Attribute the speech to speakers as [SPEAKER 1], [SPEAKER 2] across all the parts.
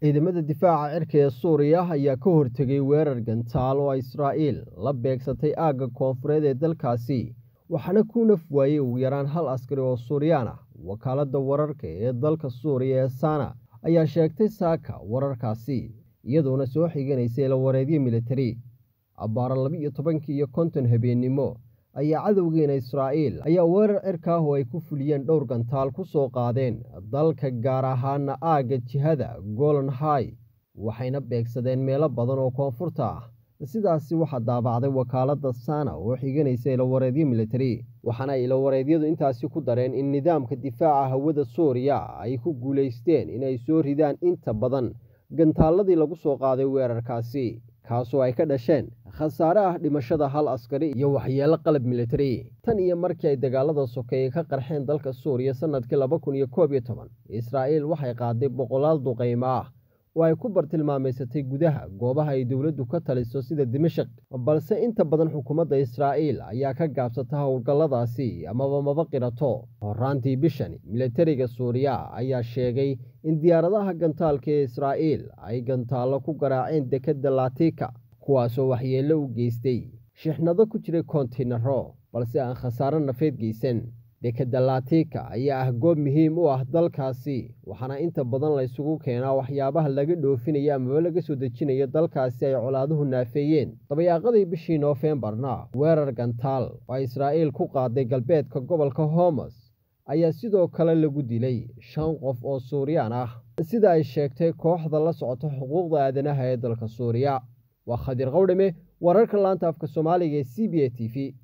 [SPEAKER 1] ciidamada difaaca cirka ee suuriya ayaa ka hortegay weerar gantaal oo israa'iil la beegsatay aagga koonfureed ee dalkaasi waxaana ku naf waayey ugu yaraan hal askari oo suuriyaan ah wakaaladda wararka ee dalka suuriya ee sana ayaa sheegtay saaka wararkaasi iyadoona soo xiganaysay lawareedyo militari abbaara laba-iyo tobankii iyo konton habeennimo ayaa cadowgeena israa'iil ayaa weerar cirka ah oo ay ku fuliyeen dhowr gantaal ku soo qaadeen dalka gaar ahaana aagga jihada golan hai waxayna beegsadeen meelo badan oo koonfurta ah sidaasi waxaa daabacday wakaaladda sana oo xiganaysa ilawareedyo militari waxaana ay ilawareedyadu intaasi ku dareen in nidaamka difaaca hawada suuriya ay ku guulaysteen inay soo ridaan inta badan gantaaladii lagu soo qaaday weerarkaasi kaasoo ay ka dhasheen khasaare ah dhimashada hal askari iyo waxyeelo qalab militari tan iyo markii ay dagaalada sokeeye ka qarxeen dalka suuriya sannadkii laba kun iyo koob iyo toban israa'iil waxay qaaday boqolaal duqaymo ah oo ay ku bartilmaamaysatay gudaha goobaha ay dowladdu ka taliso sida dimashik balse inta badan xukuumadda israa'iil ayaa ka gaabsata howlgalladaasi amaba maba qirato horaantii bishani militariga suuriya ayaa sheegay in diyaaradaha gantaalka ee israa'iil ay gantaallo ku garaaceen dekedda latika kuwaasoo waxyeello u geystay shixnado ku jiray kontinaro balse aan khasaaro nafeed geysan dekedda latika ayaa ah goob muhiim u ah dalkaasi waxaana inta badan laysugu keenaa waxyaabaha laga dhoofinayo amaba laga soo dejinayo dalkaasi ay colaaduhu naafeeyeen dabayaaqadii bishii noofembarna weerar gantaal oo israa'iil ku qaaday galbeedka gobolka homos ayaa sidoo kale lagu dilay shan qof oo suuriyaan ah sida ay sheegtay kooxda la socota xuquuqda aadanaha ee dalka suuriya waa khadiir qowdhame wararka laanta afka soomaaliga ee c b a t v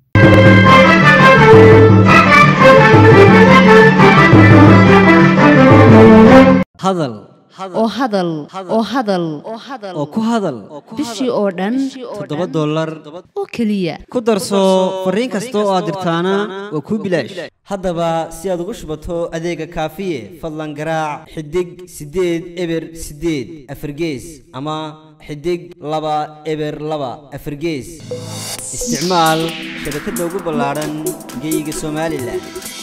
[SPEAKER 2] hadal
[SPEAKER 3] oo hadal oo hadal
[SPEAKER 2] oo ku hadal
[SPEAKER 3] bishii oo dhan
[SPEAKER 2] toddoba dollar
[SPEAKER 3] oo keliya
[SPEAKER 2] ku darso fariin kasta oo aad dirtaana waa kuu bilaash haddaba si aad ugu shubato adeega kaafiye fadlan garaac xidig siddeed eber siddeed afargees ama xidig laba eber laba afargees isticmaal shabakadda ugu ballaadhan geyga somalilan